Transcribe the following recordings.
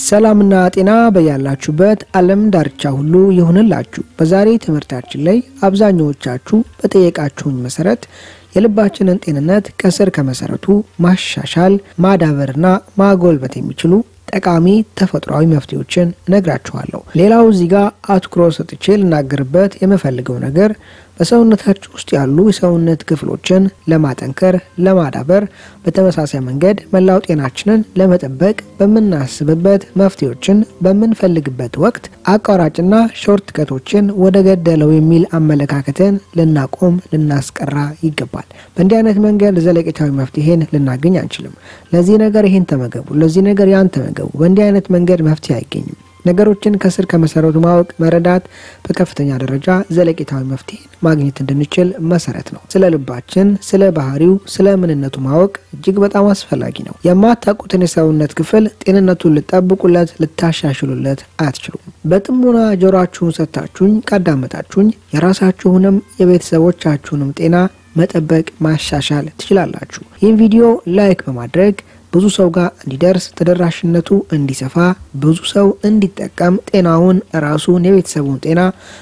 ሰላምና ጤና በያላችሁበት ዓለም ዳርቻ ሁሉ ይሁንላችሁ። በዛሬ ትምህርታችን ላይ አብዛኛዎቻችሁ በጠየቃችሁኝ መሰረት የልባችንን ጤንነት ከስር ከመሰረቱ ማሻሻል ማዳበርና ማጎልበት የሚችሉ ጠቃሚ ተፈጥሯዊ መፍትሄዎችን እነግራችኋለሁ። ሌላው እዚህ ጋር አትኩሮት ሰጥቼ ልናገርበት የምፈልገው ነገር በሰውነታችሁ ውስጥ ያሉ የሰውነት ክፍሎችን ለማጠንከር፣ ለማዳበር በተመሳሳይ መንገድ መላው ጤናችንን ለመጠበቅ በምናስብበት መፍትሄዎችን በምንፈልግበት ወቅት አቋራጭና ሾርት ከቶችን ወደ ገደለው የሚል አመለካከትን ልናቆም ልናስቀራ ይገባል። በእንዲህ አይነት መንገድ ዘለቄታዊ መፍትሄን ልናገኝ አንችልም። ለዚህ ነገር ይህን ተመገቡ፣ ለዚህ ነገር ያን ተመገቡ። በእንዲህ አይነት መንገድ መፍትሄ አይገኝም። ነገሮችን ከስር ከመሰረቱ ማወቅ መረዳት በከፍተኛ ደረጃ ዘለቄታዊ መፍትሄን ማግኘት እንድንችል መሰረት ነው። ስለ ልባችን፣ ስለ ባህሪው፣ ስለ ምንነቱ ማወቅ እጅግ በጣም አስፈላጊ ነው። የማታውቁትን የሰውነት ክፍል ጤንነቱን ልጠብቁለት፣ ልታሻሽሉለት አትችሉም። በጥሞና ጆሯችሁን ሰጥታችሁኝ ካዳመጣችሁኝ የራሳችሁንም የቤተሰቦቻችሁንም ጤና መጠበቅ ማሻሻል ትችላላችሁ። ይህን ቪዲዮ ላይክ በማድረግ ብዙ ሰው ጋር እንዲደርስ ተደራሽነቱ እንዲሰፋ ብዙ ሰው እንዲጠቀም ጤናውን ራሱን የቤተሰቡን ጤና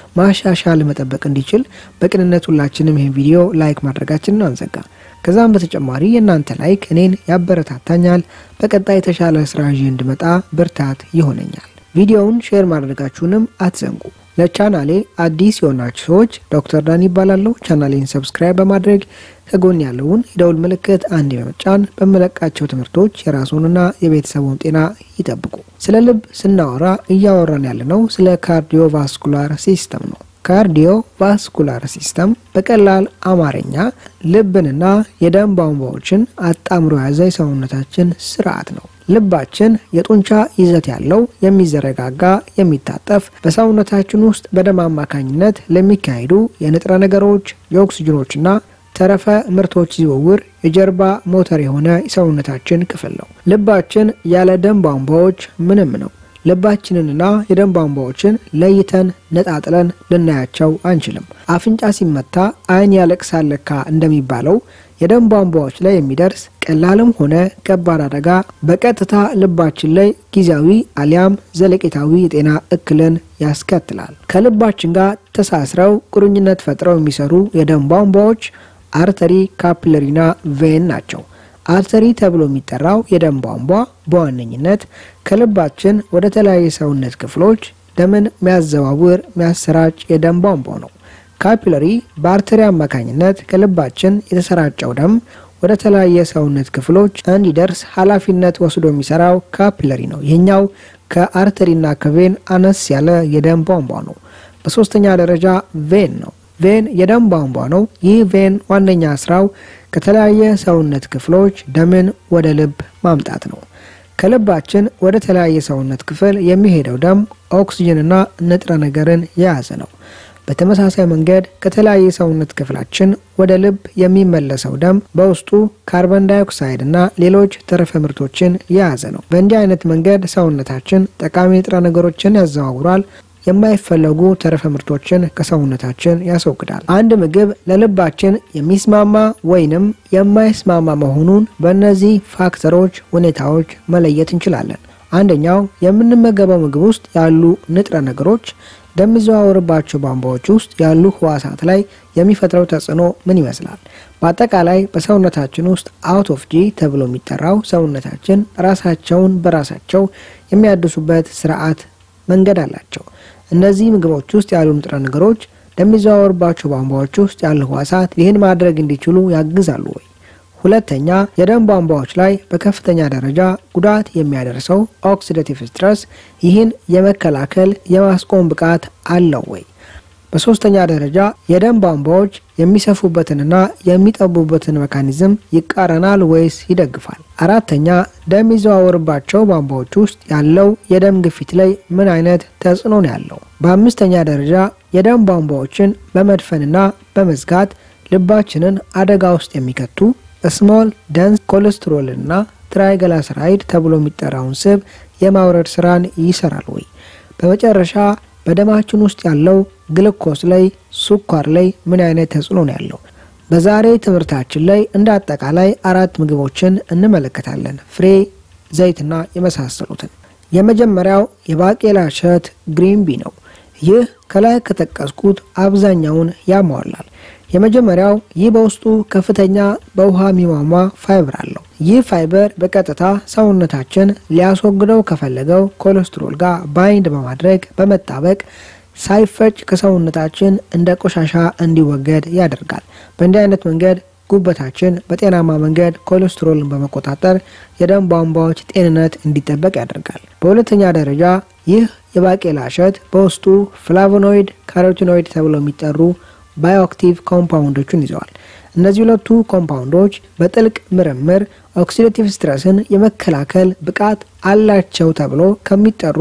ማሻሻል መጠበቅ እንዲችል በቅንነት ሁላችንም ይህን ቪዲዮ ላይክ ማድረጋችንን አንዘጋ። ከዛም በተጨማሪ የእናንተ ላይክ እኔን ያበረታታኛል፣ በቀጣይ የተሻለ ስራ ይዤ እንድመጣ ብርታት ይሆነኛል። ቪዲዮውን ሼር ማድረጋችሁንም አትዘንጉ። ለቻናሌ አዲስ የሆናችሁ ሰዎች ዶክተር ዳን ይባላለሁ። ቻናሌን ሰብስክራይብ በማድረግ ከጎን ያለውን የደውል ምልክት አንድ በመጫን በመለቃቸው ትምህርቶች የራሱንና የቤተሰቡን ጤና ይጠብቁ። ስለ ልብ ስናወራ እያወራን ያለነው ስለ ካርዲዮቫስኩላር ሲስተም ነው። ካርዲዮ ቫስኩላር ሲስተም በቀላል አማርኛ ልብንና የደም ቧንቧዎችን አጣምሮ የያዘ የሰውነታችን ስርዓት ነው። ልባችን የጡንቻ ይዘት ያለው የሚዘረጋጋ፣ የሚታጠፍ በሰውነታችን ውስጥ በደም አማካኝነት ለሚካሄዱ የንጥረ ነገሮች የኦክስጅኖችና ተረፈ ምርቶች ዝውውር የጀርባ ሞተር የሆነ የሰውነታችን ክፍል ነው። ልባችን ያለ ደም ቧንቧዎች ምንም ነው። ልባችንንና የደም ቧንቧዎችን ለይተን ነጣጥለን ልናያቸው አንችልም። አፍንጫ ሲመታ ዓይን ያለቅሳል ለካ እንደሚባለው የደም ቧንቧዎች ላይ የሚደርስ ቀላልም ሆነ ከባድ አደጋ በቀጥታ ልባችን ላይ ጊዜያዊ አሊያም ዘለቄታዊ የጤና እክልን ያስከትላል። ከልባችን ጋር ተሳስረው ቁርኝነት ፈጥረው የሚሰሩ የደም ቧንቧዎች አርተሪ፣ ካፒለሪና ቬን ናቸው። አርተሪ ተብሎ የሚጠራው የደም ቧንቧ በዋነኝነት ከልባችን ወደ ተለያዩ ሰውነት ክፍሎች ደምን የሚያዘዋውር የሚያሰራጭ የደም ቧንቧ ነው። ካፒለሪ በአርተሪ አማካኝነት ከልባችን የተሰራጨው ደም ወደ ተለያየ ሰውነት ክፍሎች እንዲደርስ ኃላፊነት ወስዶ የሚሰራው ካፒለሪ ነው። ይህኛው ከአርተሪና ከቬን አነስ ያለ የደም ቧንቧ ነው። በሶስተኛ ደረጃ ቬን ነው። ቬን የደም ቧንቧ ነው። ይህ ቬን ዋነኛ ስራው ከተለያየ ሰውነት ክፍሎች ደምን ወደ ልብ ማምጣት ነው። ከልባችን ወደ ተለያየ ሰውነት ክፍል የሚሄደው ደም ኦክስጅንና ንጥረ ነገርን የያዘ ነው። በተመሳሳይ መንገድ ከተለያየ ሰውነት ክፍላችን ወደ ልብ የሚመለሰው ደም በውስጡ ካርበን ዳይኦክሳይድ እና ሌሎች ተረፈ ምርቶችን የያዘ ነው። በእንዲህ አይነት መንገድ ሰውነታችን ጠቃሚ ንጥረ ነገሮችን ያዘዋውራል። የማይፈለጉ ተረፈ ምርቶችን ከሰውነታችን ያስወግዳል። አንድ ምግብ ለልባችን የሚስማማ ወይንም የማይስማማ መሆኑን በእነዚህ ፋክተሮች፣ ሁኔታዎች መለየት እንችላለን። አንደኛው የምንመገበው ምግብ ውስጥ ያሉ ንጥረ ነገሮች ደም የሚዘዋወርባቸው ቧንቧዎች ውስጥ ያሉ ህዋሳት ላይ የሚፈጥረው ተጽዕኖ ምን ይመስላል? በአጠቃላይ በሰውነታችን ውስጥ አውት ኦፍ ጂ ተብሎ የሚጠራው ሰውነታችን ራሳቸውን በራሳቸው የሚያድሱበት ስርዓት መንገድ አላቸው። እነዚህ ምግቦች ውስጥ ያሉ ንጥረ ነገሮች ለሚዘዋወርባቸው ቧንቧዎች ውስጥ ያሉ ህዋሳት ይህን ማድረግ እንዲችሉ ያግዛሉ ወይ? ሁለተኛ የደም ቧንቧዎች ላይ በከፍተኛ ደረጃ ጉዳት የሚያደርሰው ኦክሲዳቲቭ ስትረስ ይህን የመከላከል የማስቆም ብቃት አለው ወይ? በሶስተኛ ደረጃ የደም ቧንቧዎች የሚሰፉበትንና የሚጠቡበትን ሜካኒዝም ይቃረናል ወይስ ይደግፋል? አራተኛ ደም የሚዘዋወርባቸው ቧንቧዎች ውስጥ ያለው የደም ግፊት ላይ ምን አይነት ተጽዕኖ ነው ያለው? በአምስተኛ ደረጃ የደም ቧንቧዎችን በመድፈንና በመዝጋት ልባችንን አደጋ ውስጥ የሚከቱ ስሞል ደንስ ኮሌስትሮልና ትራይገላሰራይድ ተብሎ የሚጠራውን ስብ የማውረድ ስራን ይሰራል ወይ? በመጨረሻ በደማችን ውስጥ ያለው ግልኮስ ላይ ስኳር ላይ ምን አይነት ተጽዕኖ ነው ያለው? በዛሬ ትምህርታችን ላይ እንደ አጠቃላይ አራት ምግቦችን እንመለከታለን። ፍሬ፣ ዘይትና የመሳሰሉትን። የመጀመሪያው የባቄላ እሸት ግሪን ቢ ነው። ይህ ከላይ ከጠቀስኩት አብዛኛውን ያሟላል። የመጀመሪያው ይህ በውስጡ ከፍተኛ በውሃ የሚሟሟ ፋይበር አለው። ይህ ፋይበር በቀጥታ ሰውነታችን ሊያስወግደው ከፈለገው ኮሌስትሮል ጋር ባይንድ በማድረግ በመጣበቅ ሳይፈጭ ከሰውነታችን እንደ ቆሻሻ እንዲወገድ ያደርጋል። በእንዲህ አይነት መንገድ ጉበታችን በጤናማ መንገድ ኮሌስትሮልን በመቆጣጠር የደም ቧንቧዎች ጤንነት እንዲጠበቅ ያደርጋል። በሁለተኛ ደረጃ ይህ የባቄላ እሸት በውስጡ ፍላቮኖይድ፣ ካሮቲኖይድ ተብለው የሚጠሩ ባዮአክቲቭ ኮምፓውንዶችን ይዘዋል። እነዚህ ሁለቱ ኮምፓውንዶች በጥልቅ ምርምር ኦክሲዳቲቭ ስትረስን የመከላከል ብቃት አላቸው ተብሎ ከሚጠሩ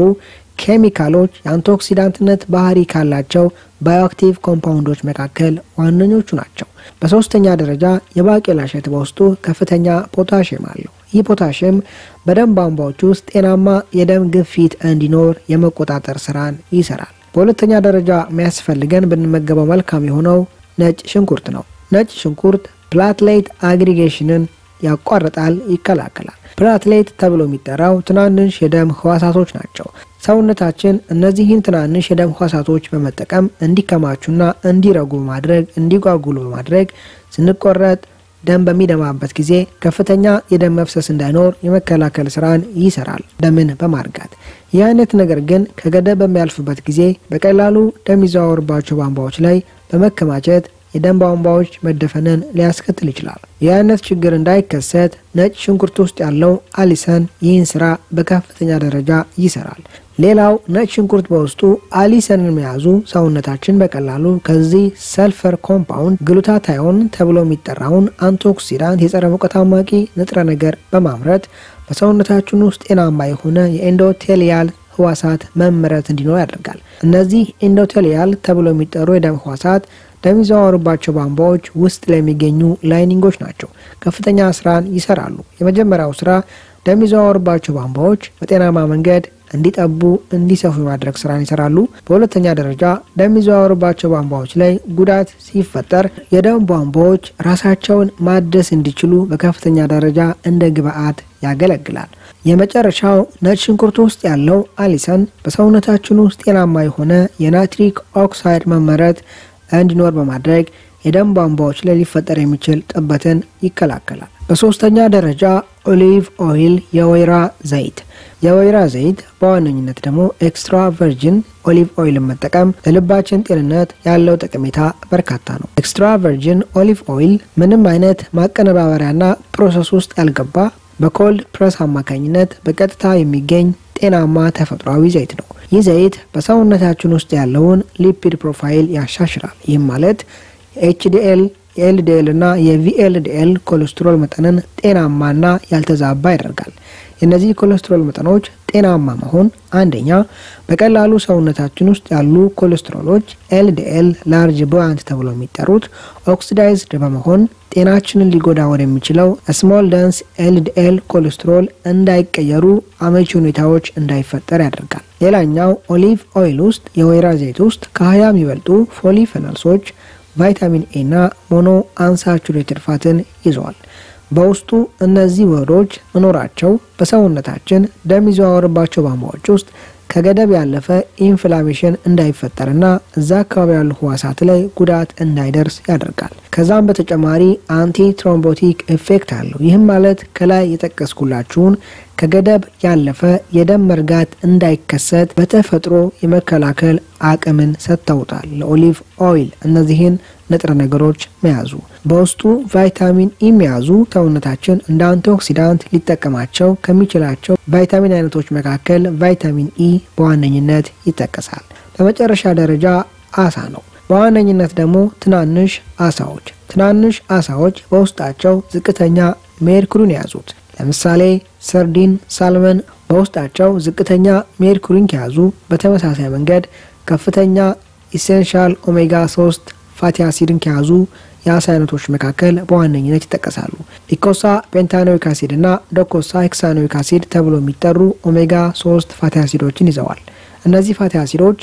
ኬሚካሎች የአንቲኦክሲዳንትነት ባህሪ ካላቸው ባዮአክቲቭ ኮምፓውንዶች መካከል ዋነኞቹ ናቸው። በሶስተኛ ደረጃ የባቄላ እሸት በውስጡ ከፍተኛ ፖታሽየም አለው። ይህ ፖታሽየም በደም ቧንቧዎች ውስጥ ጤናማ የደም ግፊት እንዲኖር የመቆጣጠር ስራን ይሰራል። በሁለተኛ ደረጃ የሚያስፈልገን ብንመገበው መልካም የሆነው ነጭ ሽንኩርት ነው። ነጭ ሽንኩርት ፕላትሌት አግሪጌሽንን ያቋርጣል፣ ይከላከላል። ፕላትሌት ተብሎ የሚጠራው ትናንሽ የደም ህዋሳቶች ናቸው። ሰውነታችን እነዚህን ትናንሽ የደም ህዋሳቶች በመጠቀም እንዲከማቹና እንዲረጉ በማድረግ እንዲጓጉሉ በማድረግ ስንቆረጥ ደም በሚደማበት ጊዜ ከፍተኛ የደም መፍሰስ እንዳይኖር የመከላከል ስራን ይሰራል፣ ደምን በማርጋት። ይህ አይነት ነገር ግን ከገደብ በሚያልፍበት ጊዜ በቀላሉ ደም ይዘዋወርባቸው ቧንቧዎች ላይ በመከማቸት የደም ቧንቧዎች መደፈንን ሊያስከትል ይችላል። ይህ አይነት ችግር እንዳይከሰት ነጭ ሽንኩርት ውስጥ ያለው አሊሰን ይህን ስራ በከፍተኛ ደረጃ ይሰራል። ሌላው ነጭ ሽንኩርት በውስጡ አሊሰንን መያዙ ሰውነታችን በቀላሉ ከዚህ ሰልፈር ኮምፓውንድ ግሉታታዮን ተብሎ የሚጠራውን አንቲኦክሲዳንት የጸረ ሙቀት አማቂ ንጥረ ነገር በማምረት በሰውነታችን ውስጥ ጤናማ የሆነ የኤንዶቴሊያል ህዋሳት መመረት እንዲኖር ያደርጋል። እነዚህ ኤንዶቴሊያል ተብሎ የሚጠሩ የደም ህዋሳት ደም የሚዘዋወሩባቸው ቧንቧዎች ውስጥ ለሚገኙ ላይኒንጎች ናቸው። ከፍተኛ ስራን ይሰራሉ። የመጀመሪያው ስራ ደም የሚዘዋወሩባቸው ቧንቧዎች በጤናማ መንገድ እንዲጠቡ እንዲሰፉ የማድረግ ስራን ይሰራሉ። በሁለተኛ ደረጃ ደም የሚዘዋወሩባቸው ቧንቧዎች ላይ ጉዳት ሲፈጠር የደም ቧንቧዎች ራሳቸውን ማደስ እንዲችሉ በከፍተኛ ደረጃ እንደ ግብአት ያገለግላል። የመጨረሻው ነጭ ሽንኩርት ውስጥ ያለው አሊሰን በሰውነታችን ውስጥ ጤናማ የሆነ የናይትሪክ ኦክሳይድ መመረት እንዲኖር በማድረግ የደም ቧንቧዎች ላይ ሊፈጠር የሚችል ጥበትን ይከላከላል። በሶስተኛ ደረጃ ኦሊቭ ኦይል የወይራ ዘይት። የወይራ ዘይት በዋነኝነት ደግሞ ኤክስትራ ቨርጂን ኦሊቭ ኦይልን መጠቀም ለልባችን ጤንነት ያለው ጠቀሜታ በርካታ ነው። ኤክስትራ ቨርጂን ኦሊቭ ኦይል ምንም አይነት ማቀነባበሪያና ፕሮሰስ ውስጥ ያልገባ በኮልድ ፕረስ አማካኝነት በቀጥታ የሚገኝ ጤናማ ተፈጥሯዊ ዘይት ነው። ይህ ዘይት በሰውነታችን ውስጥ ያለውን ሊፒድ ፕሮፋይል ያሻሽላል። ይህም ማለት የኤችዲኤል የኤልዲኤል እና የቪኤልዲኤል ኮሌስትሮል መጠንን ጤናማና ያልተዛባ ያደርጋል። የእነዚህ ኮሌስትሮል መጠኖች ጤናማ መሆን አንደኛ በቀላሉ ሰውነታችን ውስጥ ያሉ ኮሌስትሮሎች ኤልዲኤል ላርጅ ቦያንት ተብሎ የሚጠሩት ኦክሲዳይዝድ በመሆን ጤናችንን ሊጎዳ ወደሚችለው ስሞል ደንስ ኤልዲኤል ኮሌስትሮል እንዳይቀየሩ አመቺ ሁኔታዎች እንዳይፈጠር ያደርጋል። ሌላኛው ኦሊቭ ኦይል ውስጥ የወይራ ዘይት ውስጥ ከሀያ የሚበልጡ ፖሊፌኖልሶች ቫይታሚን ኤ እና ሞኖ አንሳቹሬትድ ፋትን ይዘዋል። በውስጡ እነዚህ ውህዶች መኖራቸው በሰውነታችን ደም የሚዘዋወርባቸው ቧንቧዎች ውስጥ ከገደብ ያለፈ ኢንፍላሜሽን እንዳይፈጠርና እዛ አካባቢ ያሉ ህዋሳት ላይ ጉዳት እንዳይደርስ ያደርጋል። ከዛም በተጨማሪ አንቲ ትሮምቦቲክ ኢፌክት አለው። ይህም ማለት ከላይ የጠቀስኩላችሁን ከገደብ ያለፈ የደም መርጋት እንዳይከሰት በተፈጥሮ የመከላከል አቅምን ሰጥተውታል ለኦሊቭ ኦይል እነዚህን ንጥረ ነገሮች መያዙ። በውስጡ ቫይታሚን ኢ መያዙ ሰውነታችን እንደ አንቲኦክሲዳንት ሊጠቀማቸው ከሚችላቸው ቫይታሚን አይነቶች መካከል ቫይታሚን ኢ በዋነኝነት ይጠቀሳል። በመጨረሻ ደረጃ አሳ ነው። በዋነኝነት ደግሞ ትናንሽ አሳዎች። ትናንሽ አሳዎች በውስጣቸው ዝቅተኛ ሜርኩሪን የያዙት ለምሳሌ ሰርዲን፣ ሳልመን በውስጣቸው ዝቅተኛ ሜርኩሪን ከያዙ በተመሳሳይ መንገድ ከፍተኛ ኢሴንሻል ኦሜጋ 3 ፋቲ አሲድን ከያዙ የአሳ አይነቶች መካከል በዋነኝነት ይጠቀሳሉ። ሊኮሳ ፔንታኖይክ አሲድ እና ዶኮሳ ሄክሳኖይክ አሲድ ተብሎ የሚጠሩ ኦሜጋ 3 ፋቲ አሲዶችን ይዘዋል። እነዚህ ፋቲ አሲዶች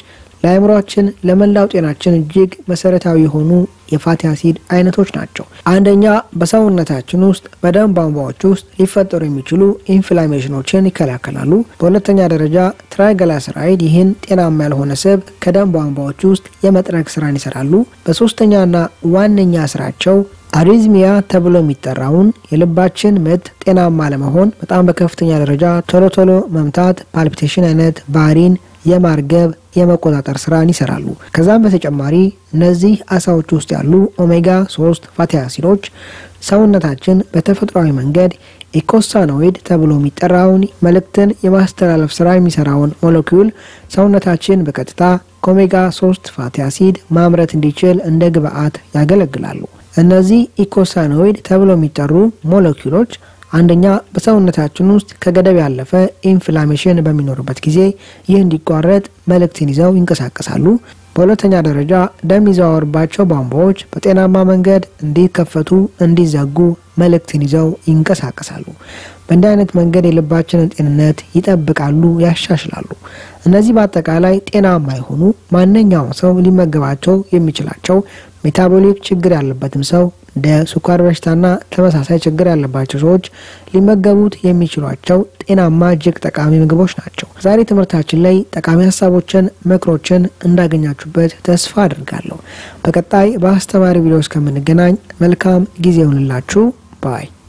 ለአእምሯችን ለመላው ጤናችን እጅግ መሰረታዊ የሆኑ የፋቲ አሲድ አይነቶች ናቸው። አንደኛ በሰውነታችን ውስጥ በደም ቧንቧዎች ውስጥ ሊፈጠሩ የሚችሉ ኢንፍላሜሽኖችን ይከላከላሉ። በሁለተኛ ደረጃ ትራይግላሰራይድ ይህን ጤናማ ያልሆነ ስብ ከደም ቧንቧዎች ውስጥ የመጥረግ ስራን ይሰራሉ። በሶስተኛና ዋነኛ ስራቸው አሪዝሚያ ተብሎ የሚጠራውን የልባችን ምት ጤናማ ለመሆን በጣም በከፍተኛ ደረጃ ቶሎ ቶሎ መምታት ፓልፒቴሽን አይነት ባህሪን የማርገብ የመቆጣጠር ስራን ይሰራሉ። ከዛም በተጨማሪ እነዚህ አሳዎች ውስጥ ያሉ ኦሜጋ ሶስት ፋቲ አሲዶች ሰውነታችን በተፈጥሯዊ መንገድ ኢኮሳኖይድ ተብሎ የሚጠራውን መልእክትን የማስተላለፍ ስራ የሚሰራውን ሞለኪውል ሰውነታችን በቀጥታ ከኦሜጋ ሶስት ፋቲ አሲድ ማምረት እንዲችል እንደ ግብአት ያገለግላሉ። እነዚህ ኢኮሳኖይድ ተብሎ የሚጠሩ ሞለኪውሎች አንደኛ በሰውነታችን ውስጥ ከገደብ ያለፈ ኢንፍላሜሽን በሚኖርበት ጊዜ ይህ እንዲቋረጥ መልእክትን ይዘው ይንቀሳቀሳሉ። በሁለተኛ ደረጃ ደም የሚዘዋወርባቸው ቧንቧዎች በጤናማ መንገድ እንዲከፈቱ፣ እንዲዘጉ መልእክትን ይዘው ይንቀሳቀሳሉ። በእንዲህ አይነት መንገድ የልባችንን ጤንነት ይጠብቃሉ፣ ያሻሽላሉ። እነዚህ በአጠቃላይ ጤናማ የሆኑ ማንኛውም ሰው ሊመገባቸው የሚችላቸው ሜታቦሊክ ችግር ያለበትም ሰው እንደ ስኳር በሽታና ተመሳሳይ ችግር ያለባቸው ሰዎች ሊመገቡት የሚችሏቸው ጤናማ እጅግ ጠቃሚ ምግቦች ናቸው። ዛሬ ትምህርታችን ላይ ጠቃሚ ሀሳቦችን፣ ምክሮችን እንዳገኛችሁበት ተስፋ አድርጋለሁ። በቀጣይ በአስተማሪ ቪዲዮ እስከምንገናኝ መልካም ጊዜ ይሁንላችሁ ባይ